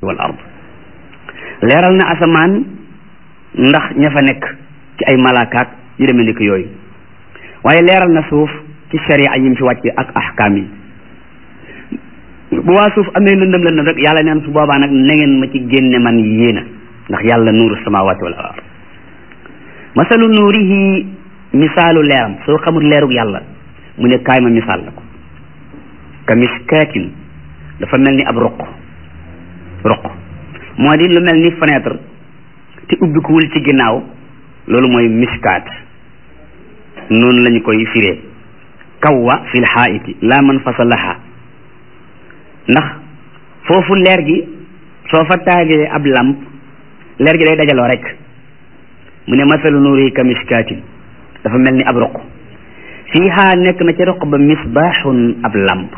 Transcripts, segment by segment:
wal ard leeral na asamaan ndax ña fa nekk ci ay malaakaat yu demee ni ko yooyu waaye leeral na suuf ci sharia yi mu fi wàcce ak ahkaam yi bu waa suuf amee lëndëm lëndëm rek yàlla neen su boobaa nag na ngeen ma ci génne man yéena ndax yàlla nuuru samawati wal ard masalu nuurihi misaalu leeram soo xamul leerug yàlla mu ne kaay ma misaal la ko ka miskaatin dafa mel ni ab ruq ruq moo di lu mel ni fenêtre te ubbikuwul ci ginnaaw loolu mooy miskaat noonu lañu koy firee kawwa fil xaayiti laa man fasalaha ndax foofu leer gi soo fa taagee ab lamp leer gi day dajaloo rek mu ne masalu nuuri ka miskaatin dafa mel ni ab ruq fiiha nekk na ci ruq ba misbaaxun ab lamp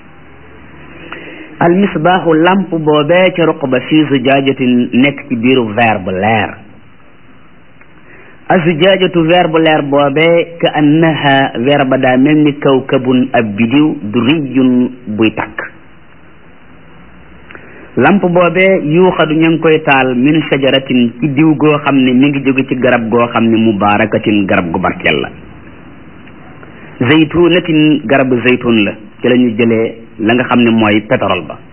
al misbaaxu lamp boobee ca ruq ba fii zujaajatin nekk ci biiru verre bu leer azujaajatu verre bu leer boobee ka annaha verre ba daa mel ni kawkabun ab bidiw duriyun buy takk lamp boobee yuuxadu ña ngi koy taal min shajaratin ci diw goo xam ne mi ngi jóge ci garab goo xam ne mubaarakatin garab gu barkeel la zaytunatin garabu zaytun la ci la ñu jëlee la nga xam ne mooy pétrole ba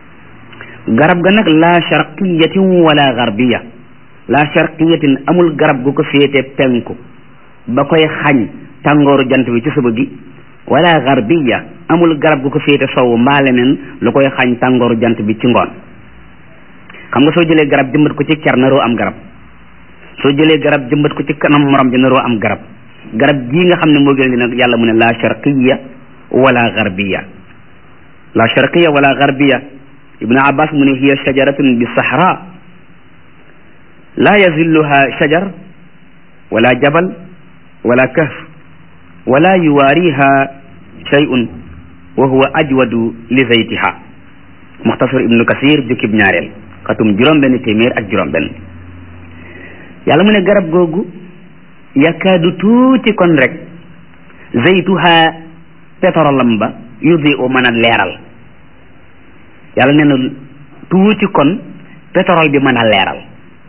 garab ga nag la sharqiyatin wala garbiya la sharqiyatin amul garab gu ko féete penku ba koy xañ tàngooru jant bi ci suba gi wala garbiya amul garab gu ko féete sowu mbaa leneen lu koy xañ tàngooru jant bi ci ngoon xam nga soo jëlee garab jëmbat ko ci ker naroo am garab soo jëlee garab jëmbat ko ci kanam morom ji naroo am garab garab gii nga xam ne moo gën di nag yàlla mu ne la sharqiya wala garbiya la sharqiya wala garbiya ibnu abbas mu ne hiya shajaratun bi sahra la yazilluha shajar wala jabal wala kahf wala yuwaariha shay'un wa huwa ajwadu li zaytiha muxtasar ibnu kasir jukkib ñaareel xatum juróom benn téeméer ak juróom benn yàlla mu ne garab googu yakaadu tuuti kon rek zaytuha pétrolam ba yudi u mën a leeral yàlla nee na tuuti kon pétrole bi mën a leeral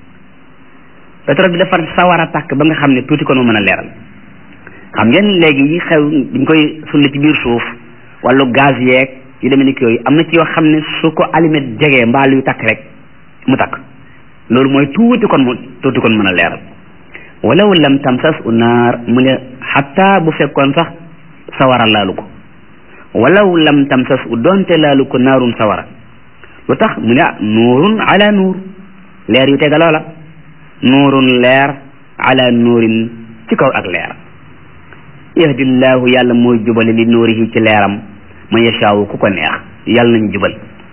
pétrole bi dafa sawar a tàkk ba nga xam ne tuuti kon mu mën a leeral xam ngeen léegi yi xew dañ koy sulli ci biir suuf wàllu gaz yeeg yu demee ni ki yooyu am na ci yoo xam ne su ko allumé jegee mbaa luy takk rek mu takk loolu mooy tuuti kon mu tuuti kon mën a leeral walaw lam tamsas u naar mu ne xatta bu fekkoon sax sawara laalu ko walaw lam tamsas u doonte laalu ko naarun sawara lu tax mu ne ah nuurun ala nuur leer yu tegaloo la nuurun leer ala nuurin ci kaw ak leer yahdillahu yàlla mooy jubale li nuurihi ci leeram man yashaawu ku ko neex yàlla nañ jubal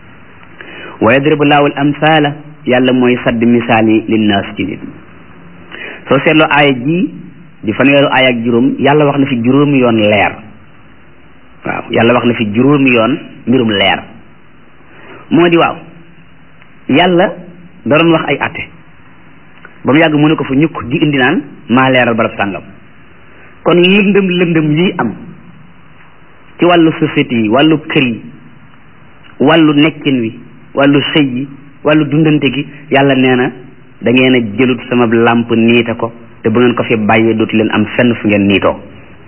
wa yadribu laahu al amsaala yàlla mooy sadd misaal yi linnaas ci nit soo seetloo aaya ji di fanweeru aaya ak juróom yàlla wax na fi juróomi yoon leer waaw yàlla wax na fi juróomi yoon mbirum leer moo di waaw yàlla da doon wax ay atte ba mu yàgg mu ne ko fa ñukk di indi naan maa leeral barab sàngam kon lëndëm lëndëm yi am ci wàllu société yi wàllu kër yi wàllu nekkin wi wàllu sëy yi wàllu dundante gi yàlla nee na da ngeen a jëlut sama làmp niite ko te bu ngeen ko fi bàyyee dootu leen am fenn fu ngeen niitoo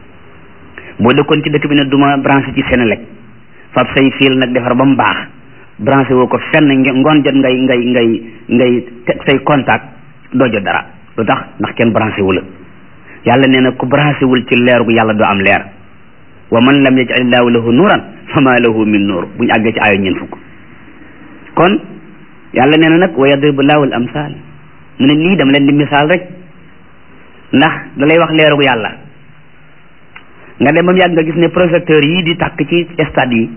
boo dëkkoon ci dëkk bi ne duma branché ci Senelec fab say fiil nag defar ba mu baax branché woo ko fenn ngoon jot ngay ngay ngay ngay teg say contact doo jot dara lu tax ndax kenn branché wu la yàlla nee na ku branché wul ci leer gu yàlla doo am leer wa man lam yaj'alillaahu lahu nuuran fama lahu min nuur bu ñu àggee ci ayo ñeen fukk kon yàlla nee na nag wa yadribu laahu al amsal mu ne lii dama leen di misaal rek ndax da lay wax leeru gu yàlla nga dem ba mu yàgg nga gis ne projecteur yii di tàkk ci stade yi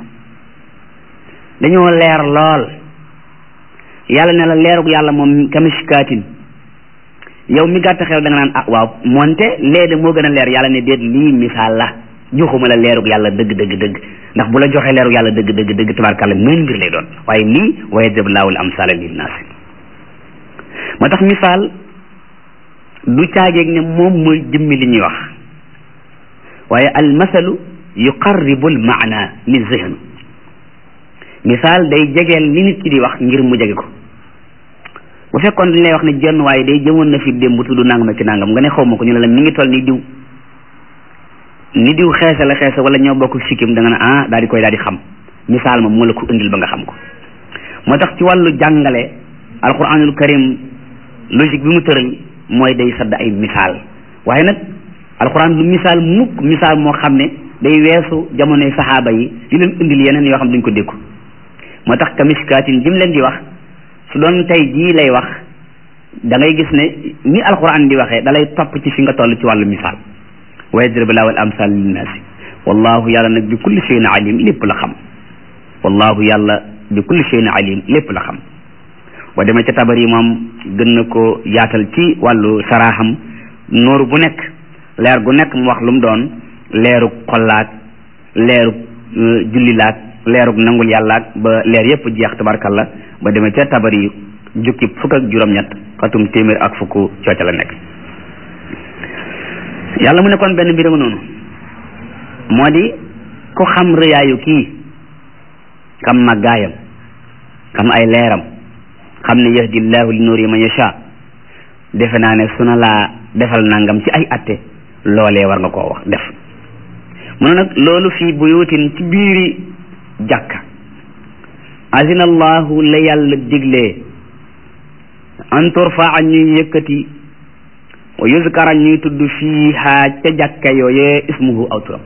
dañoo leer lool yàlla ne la leeru gu yàlla moom kamishkaatin yow mi gàtt xel da nga naan ah waaw moonte lee de moo gën a leer yàlla ne déet lii misaal la joxuma la leerug yàlla dëgg dëgg dëgg ndax bu la joxee leerug yàlla dëgg dëgg dëgg tabaarkàlla meen mbir lay doon waaye lii wa yadrib laahul amsaala linnaas moo tax misaal du caageeg ne moom mooy jëmmi li ñuy wax waaye al masalu yuqarribu al maana li zihn misaal day jegeel li nit ki di wax ngir mu jege ko bu fekkoon dañ lay wax ne jenn waaye day jëmoon na fi démb tudd nangam ki nangam nga ne xaw ma ko ñu ne la mi ngi toll ni diw ni diw xeesa la xeesa wala ñoo bokk sikkim da nga ne ah daal di koy daal di xam misaal ma moo la ko indil ba nga xam ko moo tax ci wàllu jàngale alquranul karim logique bi mu tëral mooy day sadd ay misaal waaye nag alquran du misaal mukk misaal moo xam ne day weesu jamonoy saxaaba yi di leen indil yeneen yoo xam duñ ko dékku moo tax kamiskaatin jim leen di wax su doon tey jii lay wax da ngay gis ne ni alquran di waxee da lay topp ci fi nga toll ci wàllu misaal wa yadribu laahu al amsal linnaasi wallahu yàlla nag bi kulli shay'in alim lépp la xam wallahu yàlla bi kulli shay'in alim lépp la xam boo demee ca tabar yi moom gën na ko yaatal ci wàllu saraaxam nooru bu nekk leer gu nekk mu wax lu mu doon leerug xollaak leerug jullilaak leerug nangul yàllaak ba leer yépp jeex tabarkalla ba demee ca tabar yi jukki fukk ak juróom-ñett xatum téeméer ak fukk cooca la nekk yàlla mu ne kon benn mbir ma noonu moo di ku xam rëyaayu kii xam màggaayam xam ay leeram xam ne yahdillahu li nuuri man yasha defe naa ne su na laa defal nangam ci ay atte loolee war nga koo wax def mu ne nag loolu fii buyutin ci biiri jàkka azina allahu la yàlla diglee an turfaa ñuy yëkkati wa yuzkara ñuy tudd fiiha ca jàkka yooyee ismuhu aw turam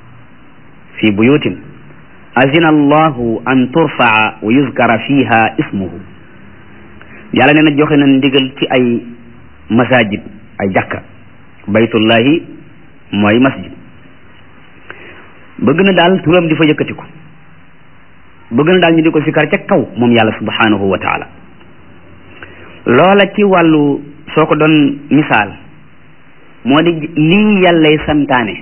fii buyutin azina allahu an turfaa wa yuzkara fiiha ismuhu yàlla nee na joxe na ndigal ci ay masajid ay jàkka baytullahi mooy masjid bëgg na daal turam di fa yëkkatiku bëgg na daal ñu di ko sikar ca kaw moom yàlla subhanahu wa taala loola ci wàllu soo ko doon misaal moo di lii yàllay santaane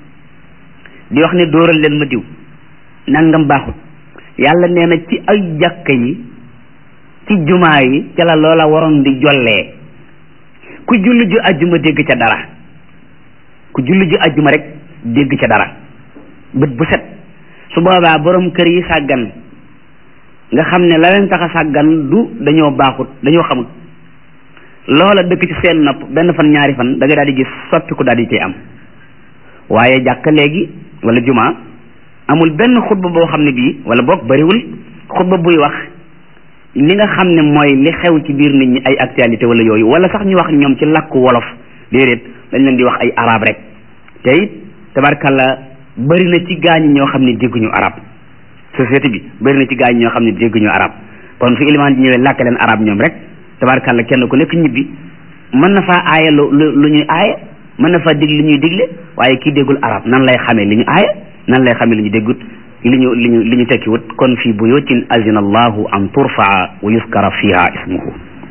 di wax ne dóoral leen ma diw nangam baaxut yàlla nee na ci ay jàkka yi ci jumaa yi ca la loola waroon di jollee ku julli ju ajjuma dégg ca dara ku julli ju ajjuma rek dégg ca dara bët bu set su boobaa borom kër yi sàggan nga xam ne la leen tax a sàggan du dañoo baaxut dañoo xamut loola dëkk ci seen nopp benn fan ñaari fan da nga daal di gis soppiku daal di cay am waaye jàkka léegi wala jumaa amul benn xutba boo xam ne bii wala boog bariwul xutba buy wax li nga xam ne mooy li xew ci biir nit ñi ay actualité wala yooyu wala sax ñu wax ñoom ci làkku wolof déedéet dañ leen di wax ay arab rek te it tabarkalla bëri na ci gaañ ñoo xam ne dégguñu arab société bi bëri na ci gaañ ñoo xam ne dégguñu arab kon su ilimaan ji ñëwee làkk leen arab ñoom rek tabarkalla kenn ku nekk ñibbi mën na faa aaye lu lu ñuy aaye mën na faa dig li ñuy digle waaye kii déggul arab nan lay xamee li ñu aaye nan lay xamee li ñu déggut li ñu li ñu li ñu tekkiwut kon fii buyutin azina allahu an turfaa wa yuskara fiha ismuhu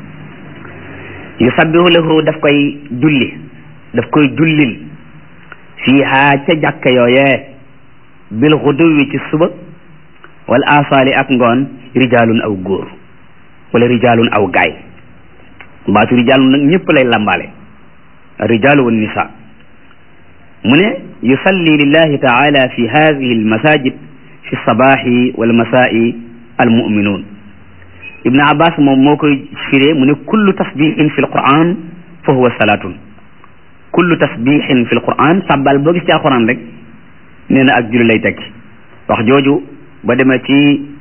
yusabbihu lahu daf koy julli daf koy jullil fiha ca jàkka yooyee bil xuduwi ci suba wal asaali ak ngoon rijaalun aw góor wala rijaalun aw gaay baatu rijaalun nag ñëpp lay lambaale rijaalu wan nisa mu ne yusalli lillahi taala fi hadihi almasajid fi sabaxi walmasai almuminuun ibnu abbas moom moo koy firee mu ne kullu tasbixin fi alquran fa huwa salatun kullu tasbixin fi alquran sàbbal boo gis ci alquran rek nee na ak julli lay tekki wax jooju ba demee ci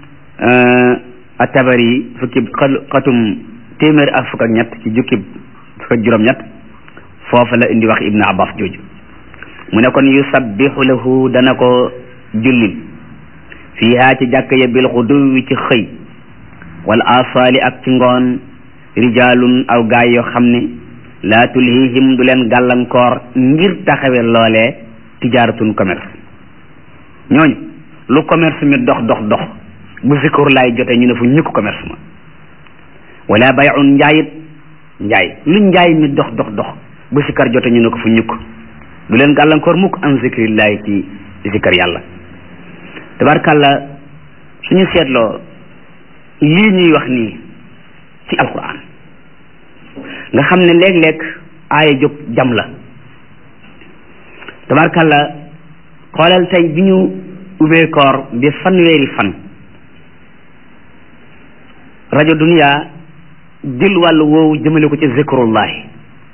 atabari fukki xatum téeméer ak fukk ak ñett ci jukki fukk ak juróom-ñett foofu la indi wax ibnu abbas jooju mu ne kon yusabbihu lahu dana ko jullil fiiha ci jàkk ya bil xuduwi ci xëy wal asaali ak ci ngoon rijaalun aw gaay yoo xam ne laa tulhihim du leen gàllankoor ngir taxawe loolee tijaaratun commerce ñooñu lu commerce mi dox dox dox bu zikur laay jotee ñu ne fu ñukk commerce ma wala bayun njaayit njaay lu njaay mi dox dox dox bu sikar jotee ñu ne ko fu ñukk du leen gàllankoor mukk an zikrillahi ci zikar yàlla tabarkàlla suñu seetloo lii ñuy wax nii ci alquran nga xam ne léeg-léeg aaya jóg jam la tabarkàlla xoolal tey bi ñu ubbee koor bi fanweeri fan rajo dunia jël wàllu woowu jëmale ko ci zikrullahi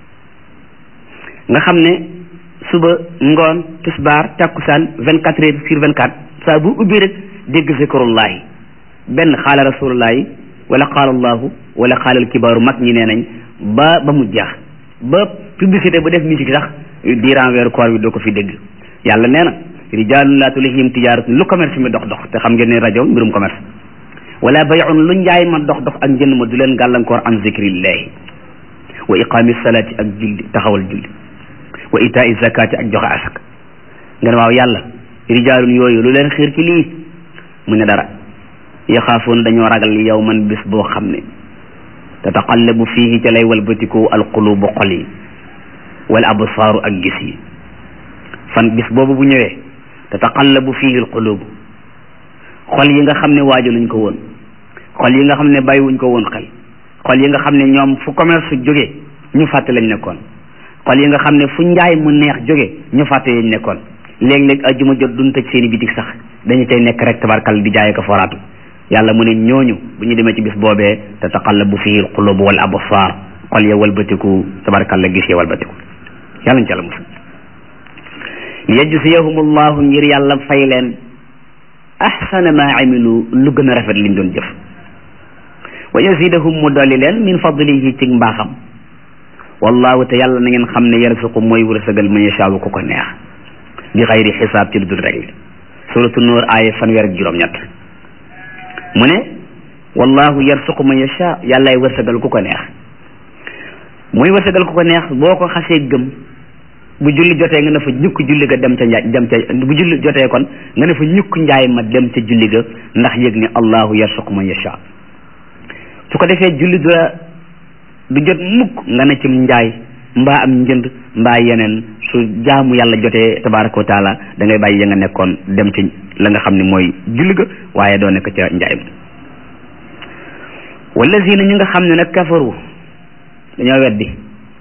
nga xam ne suba ngoon tisbaar takkusaan vingt quatre heures sur vingt quatre saa bu ubbi rek dégg zikrullahi benn xaala rasulullahi wala xaala allahu wala xaala alkibaaru mag ñi nee nañ ba ba mu jeex ba publicité bu def musique sax diiran weeru koor bi doo ko fi dégg yàlla nee na rijaalun laa tulihim tijaaratun lu commerce mi dox dox te xam ngeen ne rajo mbirum commerce wala bay'un lu njaay ma dox dox ak njënd ma du leen gàllankoor an zikrillahi wa iqaami salaati ak julli taxawal julli wa itaa zakati ak joxe asak nga ne waaw yàlla rijaalun yooyu lu leen xiir ci lii mu ne dara yaxaafoon dañoo ragal yow man bis boo xam ne tataqallabu fiihi ca lay walbatiku alqulubu xol yi wal absaaru ak gis yi fan bis boobu bu ñëwee tataqallabu fiihi alqulubu xol yi nga xam ne waajaluñ ko woon xol yi nga xam ne bàyyiwuñ ko woon xel xol yi nga xam ne ñoom fu commerce jóge ñu fàtte lañ nekkoon xol yi nga xam ne fu njaay mu neex jóge ñu fàtte yañ nekkoon léeg-léeg ajjuma jot duñ tëj seeni bitik sax dañu tey nekk rek tabarkal di jaay ko foraatu yàlla mu ne ñooñu bu ñu demee ci bis boobee tataqallabu fihi alqulubu wal absar xol ya walbatiku tabarkal la gis ya walbatiku yàlla ñu ci yàlla musal liyajziyahum allahu ngir yàlla fay leen ahsana ma amilu lu gën a rafet liñ doon jëf wa yazidahum mu dolli leen min fadlihi ci mbaaxam wallahu te yàlla na ngeen xam ne yarzuqu mooy wërsëgal man yashaawu ku ko neex bi xayri xisaab ci lu dul rek suratu nuur aaya fanweer ak juróom-ñett mu ne wallahu yarzuqu man yashaa yàllaay wërsëgal ku ko neex mooy wërsëgal ku ko neex boo ko xasee gëm bu julli jotee nga ne fa ñukk julli ga dem ca njaay dem ca bu julli jotee kon nga ne fa ñukk njaay ma dem ca julli ga ndax yëg ne allahu yarzuqu man yashaa su ko defee julli du la du jot mukk nga ne ci njaay mbaa am njënd mbaa yeneen su jaamu yàlla jotee tabaraka wa taala da ngay bàyyi ya nga nekkoon dem ci la nga xam ne mooy julli ga waaye doo nekk ca njaay ma wallazina ñi nga xam ne nag kafaru dañoo weddi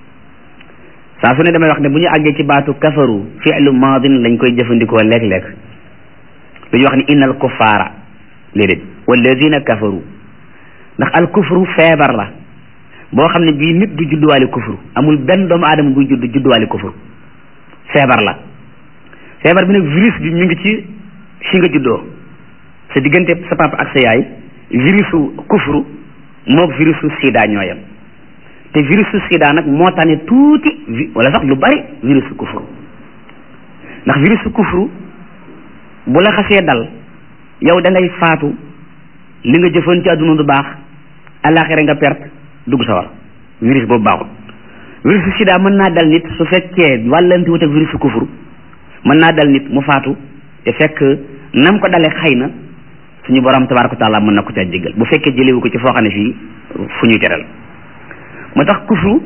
saa su ne damay wax ne bu ñu àggee ci baatu kafaru fi'lu maadin lañ koy jëfandikoo léeg-léeg dañuy wax ni innal kuffaara léedéet wallazina kafaru ndax al kufru feebar la boo xam ne bii nit du judduwaale kufru amul benn doomu aadama buy judd judduwaale kufru feebar la feebar bi nag virus bi mi ngi ci fi nga juddoo sa diggante sa papa ak sa yaay virusu kufru moog virusu sida ñooyam te virusu sida nag moo tane tuuti wala sax lu bari virusu kufru ndax virusu kufru bu la xasee dal yow da ngay faatu li nga jëfoon ci àdduna du baax alaxira nga perte dugg sa war virus boobu baaxul virusu sida mën naa dal nit su fekkee wàllanti wut ak virusu kufru mën naa dal nit mu faatu te fekk nam ko dalee xëy na suñu borom tabaraka wa taala mën na ko ca jéggal bu fekkee jëlewu ko ci foo xam ne fii fu ñuy teral moo tax kufru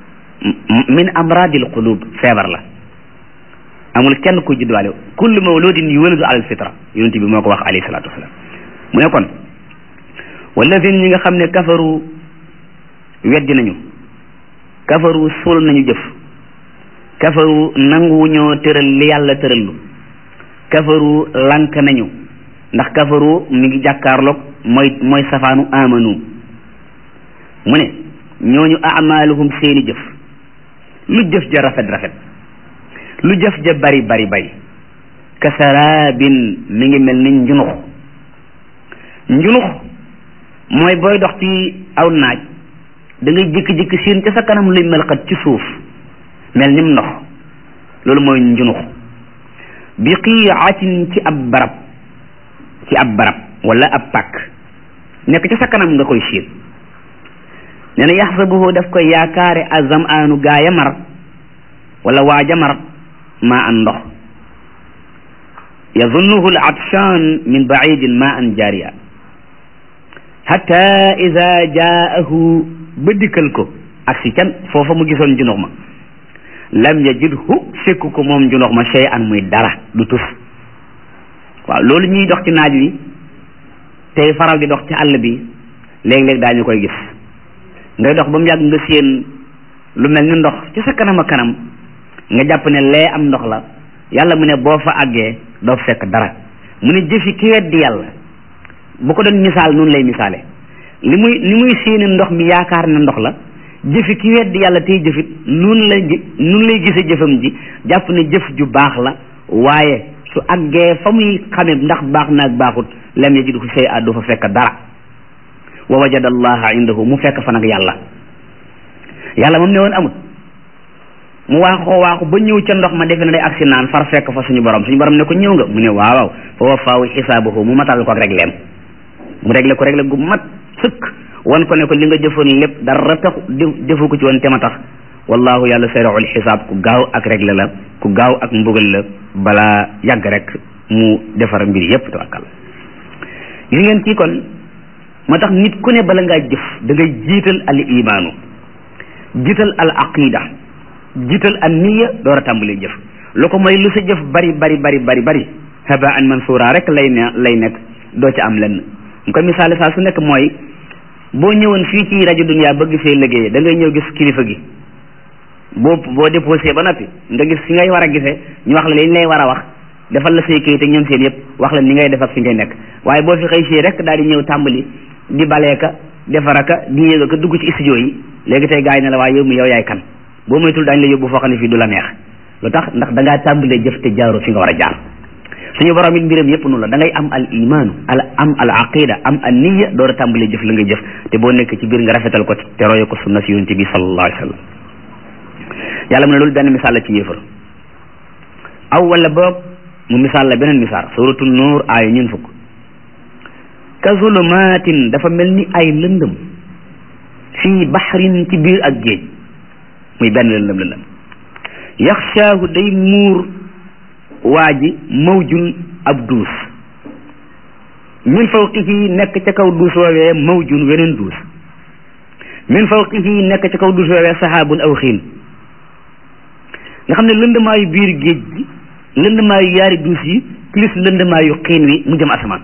min amradil qulub feebar la amul kenn ku juddwaale kullu mawludin yuwaladu alal fitra yonent bi moo ko wax alayhi salaatu wasalaam mu ne kon walladina ñi nga xam ne kafaru weddi nañu kafaru suul nañu jëf kafaru nanguwuñoo tëral li yàlla tërallu kafaru lank nañu ndax kafaru mi ngi jàkkaarloog mooy mooy safaanu amanu mu ne ñooñu amaaluhum seeni jëf lu jëf ja rafet rafet lu jëf ja bari bari bari kasaraabin mi ngi mel ni njunux njunux mooy booy dox ci aw naaj da ngay jikki-jikki siin ca sa kanam luy melxat ci suuf mel nim ndox loolu mooy njunux bi qiicatin ci ab barab ci ab barab wala ab pàkk nekk ca sa kanam nga koy siin nee na yaxsabuhu daf koy yaakaare azam aanu gaaya mar wala waaja mar maa an ndox yazunnuhu al atshan min baidin ma an jaariya hatta ida jaahu ba dikkal ko ak si can foofa mu gisoon junux ma lam yajidhu fekk ko moom junux ma shay an muy dara du tus waaw loolu ñuy dox ci naaj wi tey faral di dox ci àll bi léeg-léeg daañu koy gis ngay dox ba mu yàgg nga séen lu mel ni ndox ci sa kanam a kanam nga jàpp ne lee am ndox la yàlla mu ne boo fa àggee doo fekk dara mu ne jëfi ki weddi yàlla bu ko doon misaal noonu lay misaale li muy ni muy séeni ndox mi yaakaar ne ndox la jëfi ki weddi yàlla tey jëfit nun la nun lay gise jëfam ji jàpp ne jëf ju baax la waaye su àggee fa muy xame ndax baax naag baaxut lam yajidu fi shay'a du fa fekk dara wa wajada allaha indahu mu fekk fa nag yàlla yàlla moom ne woon amut mu waaxoo waaxu ba ñëw ca ndox ma defe na day agsi naan far fekk fa suñu borom suñu borom ne ko ñëw nga mu ne waaw fa wafaawu xisaabahu mu matal ko ak régleem mu réglé ko réglé gu mat sëkk wan ko ne ko li nga jëfoon lépp dara tax defu ko ci woon te ma tax wallahu yàlla sariul xisaab ku gaaw ak réglé la ku gaaw ak mbugal la balaa yàgg rek mu defar mbir yépp tawakkal gis ngeen kii kon moo tax nit ku ne bala ngaa jëf da ngay jiital al imaanu jiital al aqida jiital an niya door a tàmbalee jëf lu ko mooy lu sa jëf bari bari bari bari bari haba an mansuura rek lay ne lay nekk doo ci am lenn mu ko misaale saa su nekk mooy boo ñëwoon fii ci rajo dunia bëgg fee liggéey da ngay ñëw gis kilifa gi boo boo déposé ba noppi nga gis fi ngay war a gisee ñu wax la li ñu lay war a wax defal la say kayit ak ñoom seen yëpp wax la ni ngay def ak fi ngay nekk waaye boo fi xëy fii rek daal di ñëw tàmbali di baleeka defaraka di yéeg ka dugg ci studio yi léegi tey gars yi ne la waaye yow mi yow yaay kan boo moytul daañu la yóbbu foo xam ne fii du la neex lu tax ndax da ngaa tàmbalee jëf te jaaru fi nga war a jaar suñu borom it mbiram yëpp noonu la da ngay am al imaanu al am al aqida am al niya door a tàmbalee jëf la nga jëf te boo nekk ci biir nga rafetal ko te roye ko sunna si yonent bi sallallahu alayhi wa sallam yàlla mu ne loolu benn misaal la ci yéefar aw wala boog mu misaal la beneen misaal suratu nuur aaya ñun fukk ka zulumatin dafa mel ni ay lëndëm fii baxrin ci biir ak géej muy benn lëndëm lëndëm yaxshaahu day muur waa ji mawjun ab duus min fawqihi nekk ca kaw duus woowee mawjun weneen duus min fawqihi nekk ca kaw duus woowee sahaabun aw xiin nga xam ne lëndëmaayu biir géej gi lëndëmaayu yaari duus yi plus lëndëmaayu xiin wi mu jëm asamaan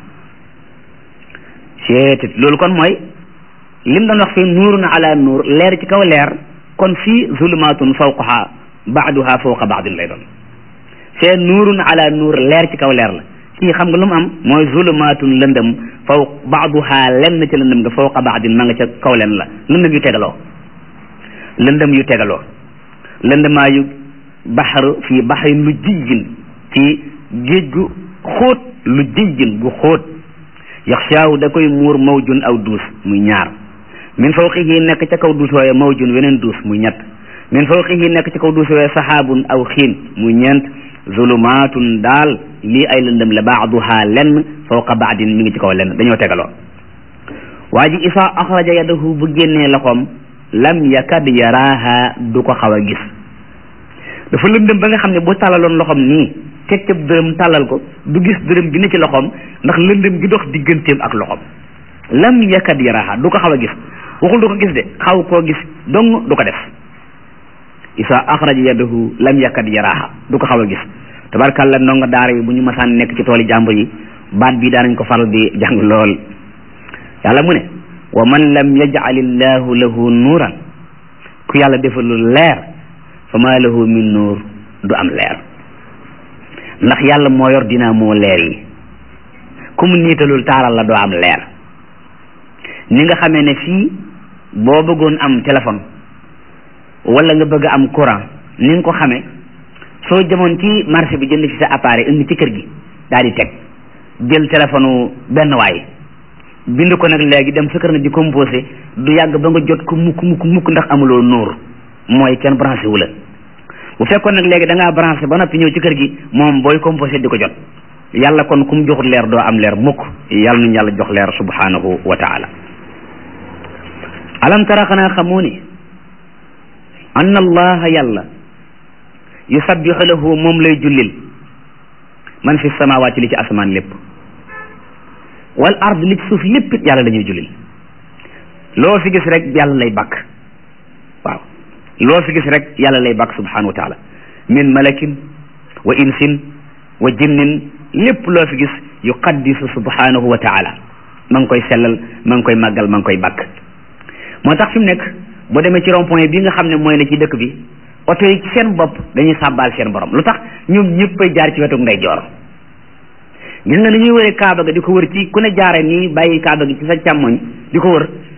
seetit loolu kon mooy lim doon wax fii nuurun ala nuur leer ci kaw leer kon fii zulumaatun fawqaha baaduha fawqa baadin lay doon fee nuurun ala nuur leer ci kaw leer la kii xam nga lu mu am mooy zulumaatun lëndëm faw baaduha lenn ci lëndëm nga fawqa baadin ma nga ca kaw leen la lëndëm yu tegaloo lëndëm yu tegaloo lëndëmaayu baxar fii baxarin lu jijjin ci géej gu xóot lu jijjin gu xóot yaxshaaw da koy muur mawjun aw duus muy ñaar min fawqihi nekk ca kaw duus waaye mawjun weneen duus muy ñett min fawqihi nekk ca kaw duus waaye saxaabun aw xiin muy ñeent zulumaatun daal lii ay lëndëm la baaduha lenn fawqa baadin mi ngi ci kaw lenn dañoo tegaloo waa ji isa axraja yadahu bu génnee loxoom lam yakad yaraaha du ko xaw a gis dafa lëndëm ba nga xam ne bu tàllaloon loxoom nii teg ca dërëm tàllal ko du gis dërëm gi ne ci loxoom ndax lëndëm gi dox digganteem ak loxoom lam yakad yaraaha du ko xaw a gis waxul du ko gis de xaw koo gis dong du ko def isa axraja yadahu lam yakad yaraaha du ko xaw a gis tabarkàlla ndongo daara yi bu ñu masaan nekk ci tooli jàmbur yi baat bi daanañ ko faral di jàng lool yàlla mu ne wa man lam yaj'al illahu lahu nuuran ku yàlla defalul leer fa ma lahu min nuur du am leer ndax yàlla moo yor dinaa moo leer yi ku mu niitalul taaral la doo am leer ni nga xamee ne fii boo bëggoon am téléphone wala nga bëgg am courant ni nga ko xamee soo jëmoon ci marché bi jënd ci sa appareil indi ci kër gi daal di teg jël téléphone benn waay bind ko nag léegi dem sa kër na di composé du yàgg ba nga jot ko mukk mukk mukk ndax amuloo nuur mooy kenn branché wu la bu fekkoon nag léegi da ngaa branché ba noppi ñëw ci kër gi moom booy composé di ko jot yàlla kon ku mu joxut leer doo am leer mukk yàlla nuñu yàlla jox leer subhanahu wa taala alam tara xanaa xamoo ni anna allaha yàlla yusabbihu lahu moom lay jullil man fi samawaati li ci asamaan lépp wal ard li ci suuf lépp it yàlla lañuy jullil loo fi gis rek yàlla lay bakk waaw loo fi gis rek yàlla lay bakk subhanahu wa taala min malakin wa insin wa jinnin lépp loo fi gis yuqaddisu subhanahu wa taala ma ngi koy sellal ma ngi koy màggal ma ngi koy bakk moo tax fi mu nekk boo demee ci rond point bi nga xam ne mooy ne ci dëkk bi oto yi ci seen bopp dañuy sàbbaal seen borom lu tax ñoom ñëppay jaar ci wetu ndeyjoor gis nga ni ñuy wëree kaaba ga di ko wër ci ku ne jaare nii bàyyi kaaba gi ci sa càmmoñ di ko wër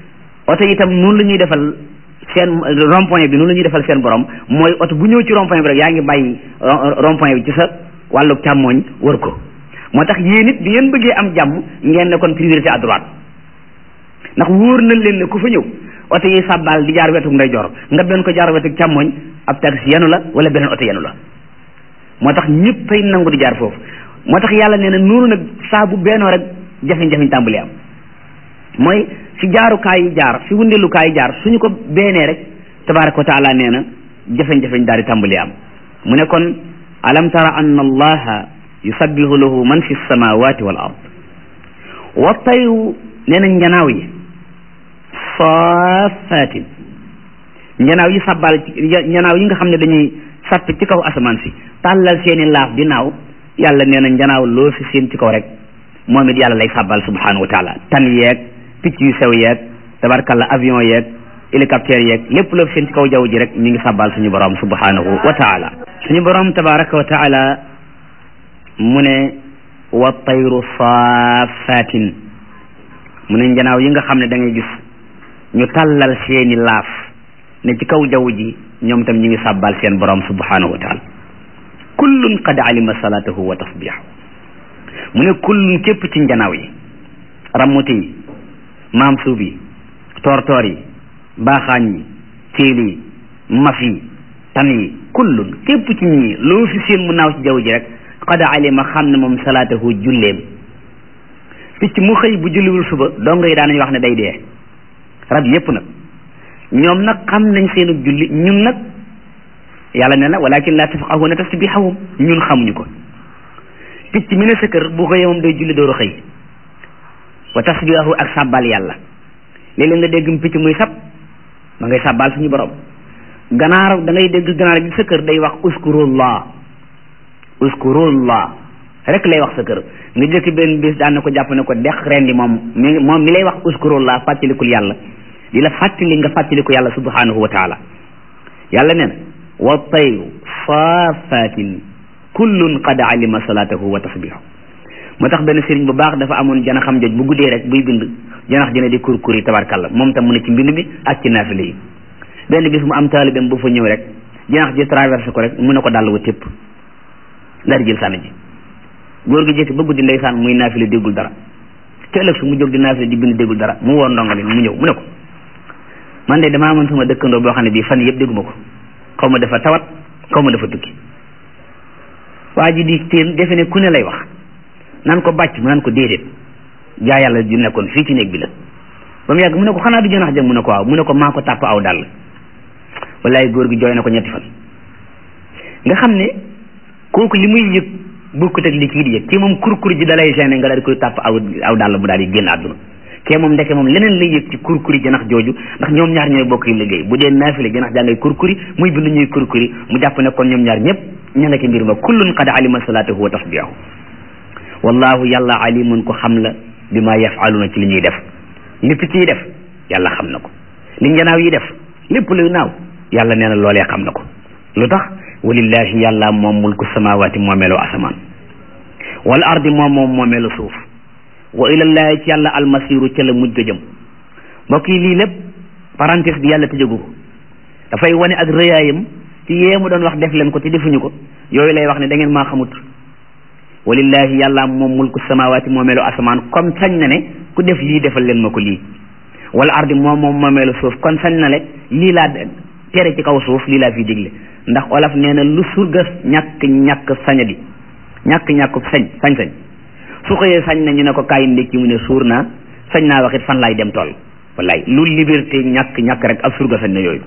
oto itam noonu la ñuy defal seen rond point bi noonu la ñuy defal seen borom mooy oto bu ñëw ci rond point bi rek yaa ngi bàyyi rond point bi ci sa wàllu càmmooñ wër ko moo tax yéen it bi ngeen bëggee am jàmm ngeen ne kon priorité à droite ndax wóor na leen ne ku fa ñëw oto yi sàbbaal di jaar wetu ndeyjoor nga benn ko jaar wetu càmmooñ ab taxi yenu la wala beneen oto yenu la moo tax ñëpp fay nangu di jaar foofu moo tax yàlla nee na noonu nag saa bu bennoo rek jafe-jafe tàmbali am mooy fi jaarukaay yi jaar fi wundelukaay yi jaar suñu ko beenee rek tabaraka wa taala nee na jafe-jafe daal di tàmbali am mu ne kon alam tara anna allaha yusabbihu lahu man fi samawati wal ard wa tayru nee na njanaaw yi saafatin njanaaw yi sabbal ci njanaaw yi nga xam ne dañuy sapp ci kaw asamaan si tàllal seeni laaf di naaw yàlla nee na njanaaw loo fi seen ci kaw rek moom it yàlla lay sabbal subhanahu wa taala tan yeeg picc yu sew yeeg tabarkalla avion yeeg hélicoptère yeeg lépp loo fi seen ci kaw jaww ji rek mi ngi sabbal suñu borom subhanahu wa taala suñu borom tabaraka wa taala mu ne wa tayru saafatin mu ne njanaaw yi nga xam ne da ngay gis ñu tàllal seeni laaf ne ci kaw jaww ji ñoom tam ñu ngi sàbbal seen borom subhanahu wa taala kullun qad alima salatahu wa tasbihahu mu ne kullun képp ci njanaaw yi rammuti yi maam suub yi toor-toor yi baaxaañ yi téel yi maf yi tan yi kullun képp ci ñii loo fi seen mu naaw ci jaww ji rek qad alima xam ne moom salaatahu julleem picc mu xëy bu julliwul suba dong yi daanañu wax ne day dee rab yépp nag ñoom nag xam nañ seenu julli ñun nag yàlla ne na walakin la tafqahuna tasbihahum ñun xamuñu ko picc mi ne sa kër bu xëyee moom day julli dooru xëy wa tasbihahu ak sàbbal yàlla léeg-léeg nga dégg picc muy sab ma ngay sàbbal suñu borom ganaar da ngay dégg ganaar gi sa kër day wax uskurullah uskurullah rek lay wax sa kër nga jëkk benn bis daan na ko jàpp ne ko dex rendi moom mi moom mi lay wax uskurullah fàttalikul yàlla di la fàttali nga fàttaliku yàlla subhanahu wa taala yàlla nee na wa tayru saafatin kullun qad alima salatahu wa tasbihahu moo tax benn sëriñ bu baax dafa amoon jana xam joj bu guddee rek buy bind janax jëne di kurkuri tabarkalla moom tam mu ne ci mbind mi ak ci naafile yi benn bis mu am taalibeem bu fa ñëw rek janax ji traversé ko rek mu ne ko dàll wa tépp daal di jël sànni ji góor gi jékki ba guddi ndeysaan muy naafile déggul dara te ëllëg su mu jóg di naafile di bind déggul dara mu woor ndongali mu ñëw mu ne ko man de damaa amoon sama dëkkandoo boo xam ne bii fan yëpp dégguma ko xaw ma dafa tawat xaw ma dafa tukki waa ji di teen defe ne ku ne lay wax naan ko bàcc mu naan ko déedéet jaa yàlla ju nekkoon fii ci néeg bi la ba mu yàgg mu ne ko xanaa du jënax jëm mu ne ko waaw mu ne ko maa ko tàpp aw dàll wallaay góor gi jooy na ko ñetti fan nga xam ne kooku li muy yëg bokkut ak li kii di yëg kii moom kurkur ji dalay gêné nga daal di koy tàpp aw aw dàll mu daal di génn àdduna kee moom ndeke moom leneen lay yëg ci kurkuri janax jooju ndax ñoom ñaar ñooy bokk yi liggéey bu dee naafile janax jaa ngay kurkuri muy bind ñuy kurkuri mu jàpp ne kon ñoom ñaar ñëpp ña nga ci mbir ma kullun qad alima salatahu wa tasbihahu wallahu yàlla alimun ko xam la bi ma yafaluna ci li ñuy def li picc yi def yàlla xam na ko li njanaaw yi def lépp luy naaw yàlla nee na loolee xam na ko lu tax walillahi yàlla moom mulku samawati moomeelu asamaan wal ardi moom moom moomeelu suuf wa ilallahi ci yàlla almasiru ca la mujj ga jëm mbokk yi lii lépp parenthèse bi yàlla tëjagu ko dafay wane ak rëyaayam ci yee mu doon wax def leen ko te defuñu ko yooyu lay wax ne da ngeen maa xamut walillahi yàlla moom mulku samawati moomeelu asamaan comme sañ na ne ku def lii defal leen ma ko lii wala ardi moom moom moomeelu suuf kon sañ na le lii laa tere ci kaw suuf lii laa fi digle ndax olaf nee na lu surga ñàkk ñàkk sañadi ñàkk ñàkk sañ sañ-sañ su xëyee sañ na ñu ne ko kaay ndékki mu ne suur naa sañ naa waxit fan laay dem tool wallaay lu liberté ñàkk ñàkk rek ab surga sañ na yooyu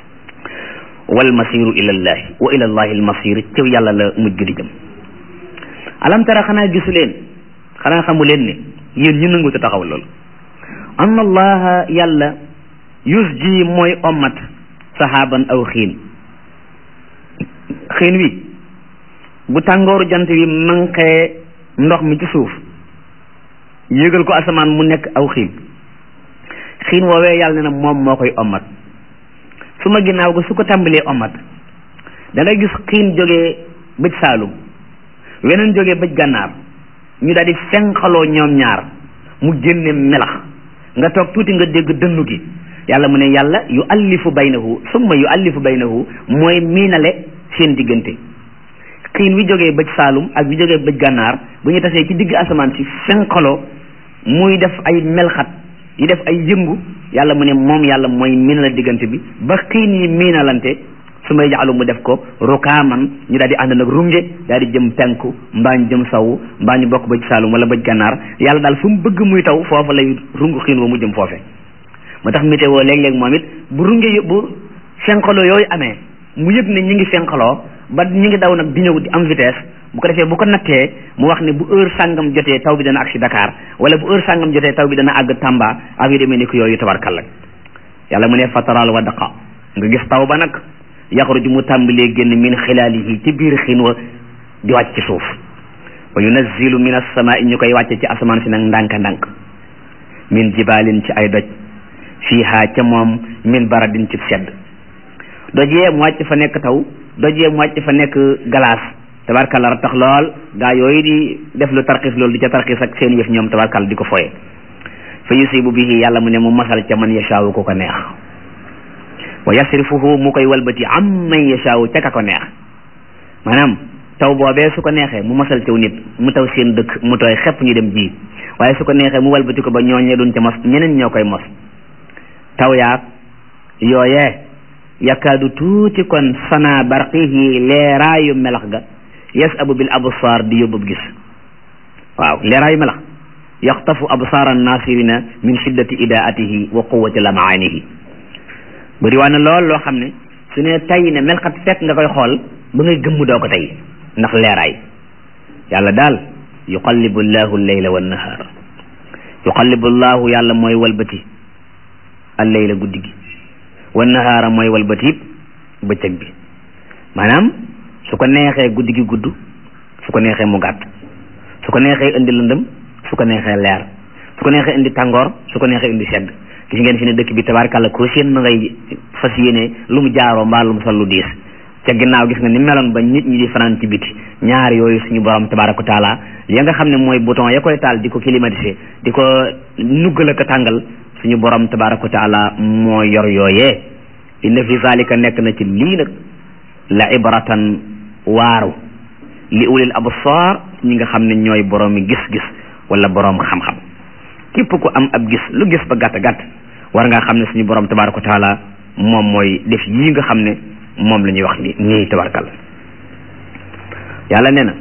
wal masiru ilallahi wa ilallahi al masir ci yàlla la mujj di jëm alam tara xanaa gisu leen xanaa xamu leen ne yéen ñu nangu te taxaw loolu anna allaha yàlla yusji mooy ommat sahaban aw xiin xiin wi bu tàngooru jant wi manqee ndox mi ci suuf yégal ko asamaan mu nekk aw xiin xiin woowee yàlla ne na moom moo koy ommat su ma ginnaaw ko su ko tàmbalee ommat da nga gis xiin jógee bëj saalum weneen jógee bëj gànnaar ñu daal di fenqaloo ñoom ñaar mu génne melax nga toog tuuti nga dégg dënnu gi yàlla mu ne yàlla yu allifu baynahu summa yu allifu baynahu mooy miinale seen diggante xiin wi jógee bëj saalum ak wi jógee bëj gànnaar bu ñu tasee ci digg asamaan si fenqaloo muy def ay melxat yi def ay yëngu yàlla mu ne moom yàlla mooy miinale diggante bi ba xiin yi miinalante su may jaalu mu def ko rukaaman ñu daal di ànd nag runge daal di jëm penku mbaa ñu jëm sawu mbaa ñu bokk bëj saalum wala bëj gànnaar yàlla daal fu mu bëgg muy taw foofa lay rungu xiin wa mu jëm foofe moo tax météo léeg-léeg moom it bu runge bu fenqaloo yooyu amee mu yëg ne ñi ngi fenqaloo ba ñi ngi daw nag di ñëw di am vitesse bu ko defee bu ko nattee mu wax ne bu heure sàngam jotee taw bi dana agsi Dakar wala bu heure sàngam jotee taw bi dana àgg Tamba ak yu demee ni ko yooyu tabarkalla yàlla mu ne fataral wa daqa nga gis taw ba nag yaxruju mu tàmbalee génn min xilaalihi ci biir xiin wa di wàcc ci suuf wa yunazzilu min as-samaa'i ñu koy wàcce ci asamaan si nag ndànk-ndànk min jibaalin ci ay doj fiiha ca moom min baradin ci sedd doj yee mu wàcc fa nekk taw doj yee mu wàcc fa nekk glace tabarkalla tax lool gaa yooyu di def lu tarxis loolu di ca tarxis ak seen yëf ñoom tabarkalla di ko foye fa yusibu bihi yàlla mu ne mu masal ca man yashaawu ko ko neex wa yasrifuhu mu koy walbati am man yashaawu ca ka ko neex maanaam taw boobee su ko neexee mu masal caw nit mu taw seen dëkk mu tooy xepp ñu dem ji waaye su ko neexee mu walbati ko ba ñooñee duñ ca mos ñeneen ñoo koy mos taw yaag yooyee yakaadu tuuti kon sana barqihi leeraayu melax ga yasabu bil absaar di yóbbub gis waaw leeraayu melax yaxtafu absaar annasirina min shiddati idaatihi wa quwati lamaanihi bëri waa na lool loo xam ne su ne tay ne melxat fekk nga koy xool ba ngay gëmm doo ko tey ndax leeraay yàlla daal yuqallibu llahu leyla wa nahaar yuqallibu llahu yàlla mooy walbati al leyla guddi gi wa nahaara mooy walbati it bëccëg bi maanaam su ko neexee guddi gi gudd su ko neexee mu gàtt su ko neexee indi lëndëm su ko neexee leer su ko neexee indi tàngoor su ko neexee indi sedd gis ngeen fi ne dëkk bi tabaarkàlla ko seen ma ngay fas yéene lu mu jaaroo mbaa lu mu sol lu diis ca ginnaaw gis nga ni meloon ba nit ñi di fanaan ci biti ñaar yooyu suñu borom tabaaraka taala ya nga xam ne mooy bouton ya koy taal di ko climatiser di ko nuggal ak tàngal suñu borom tabaaraka taala moo yor yooyee inna fi zalika nekk na ci lii nag la ibratan waaru li ulil absar ñi nga xam ne ñooy boroomi gis-gis wala boroom xam-xam képp ku am ab gis lu gis ba gàtt gàtt war ngaa xam ne suñu borom tabaaraka taala moom mooy def yii nga xam ne moom la ñuy wax ni nii tabarkal yàlla nee na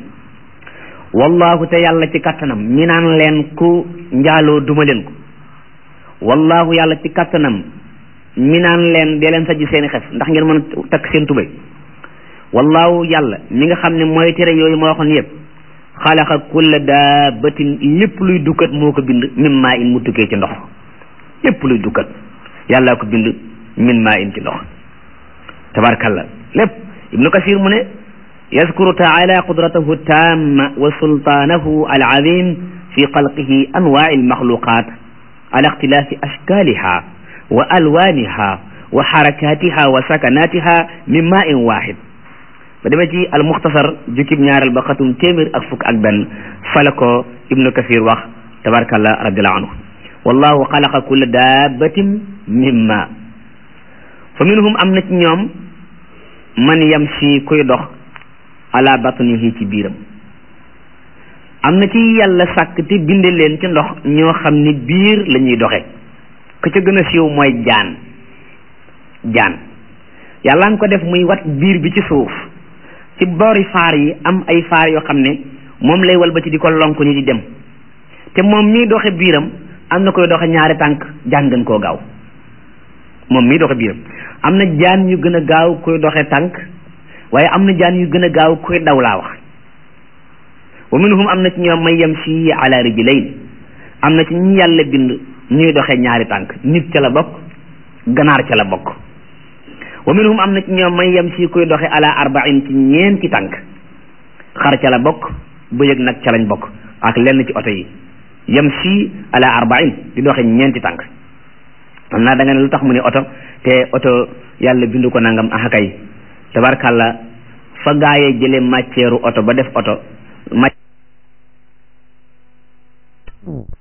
wallahu te yàlla ci kattanam mi naan leen ku njaaloo duma leen ko wallahu yàlla ci kattanam mi naan leen dee leen sajj seeni xef ndax ngeen mën a takk seen tubay wallahu yàlla mi nga xam ne mooy tere yooyu ma waxoon yëpp xalaqa kulla daabatin lépp luy dukkat moo ko bind min maa in mu tukkee ci ndox lépp luy dukkat yàllaa ko bind min maa in ci ndox tabarkalla lépp ibnu kasir mu ne yazkuru taala qudratahu tamma wa sultaanahu alazim fi xalqihi anwaa almaxluqat ala ixtilaafi ashkaliha wa alwaaniha wa xarakatiha wa sakanatiha min maa in waxid ba demee ci almuxtasar jukkib ñaareel ba xatum téeméer ak fukk ak benn fala ko ibnu kasir wax tabarkalla radiallahu anhu wallahu xalaqa kulla daabatin min ma fa minhum am na ci ñoom man yamshi kuy dox ala batnihi ci biiram am na ci yàlla sàkk te binde leen ci ndox ñoo xam ni biir la ñuy doxe ka ca gën a siiw mooy jaan jaan yàlla nga ko def muy wat biir bi ci suuf ci boori faar yi am ay faar yoo xam ne moom lay walbati di ko lonk ni di dem te moom mii doxe biiram am na koy doxe ñaari tànk jaan gën koo gaaw moom mii doxe biiram am na jaan yu gën a gaaw koy doxe tànk waaye am na jaan yu gën a gaaw koy daw laa wax wa minhum am na ci ñoom may yamshi ala rijlayn am na ci ñi yàlla bind ñuy doxe ñaari tànk nit ca la bokk ganaar ca la bokk wa minhum am na ci ñoom may yamshi koy doxe ala arba'in ci ñeenti tànk xar ca la bokk bëy ak nag ca lañ bokk ak lenn ci oto yi yamshi ala arba'in di doxe ñeenti tànk xam naa da nga ne lu tax mu ne oto te oto yàlla bindu ko nangam ah kay tabarkàlla fa gaayee jële matière oto ba def oto